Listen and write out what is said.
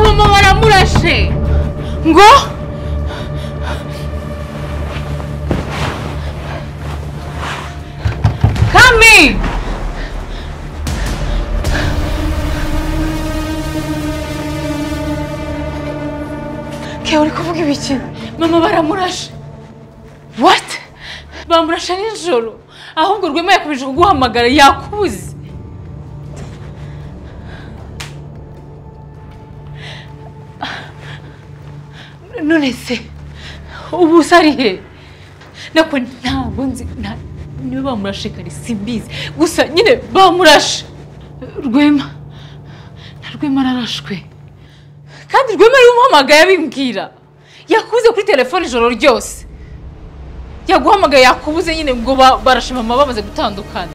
mama baramurashe ngo kami ke uri kuvuga ibiki mama baramurashe what bamurashe nijoro ahubwo rwema yakomeje kuguhamagara yakubuze none se ubu usari he nako ntabwo nzi nta niba bamurashe kare simbizi gusa nyine bamurashe rwema na rwema ararashwe kandi rwema ariwe umuhamagaye abimbwira yakubuze kuri telefone ijoro ryose yaguhamagaye yakubuze nyine ngo ba- barashe mama bamaze gutandukana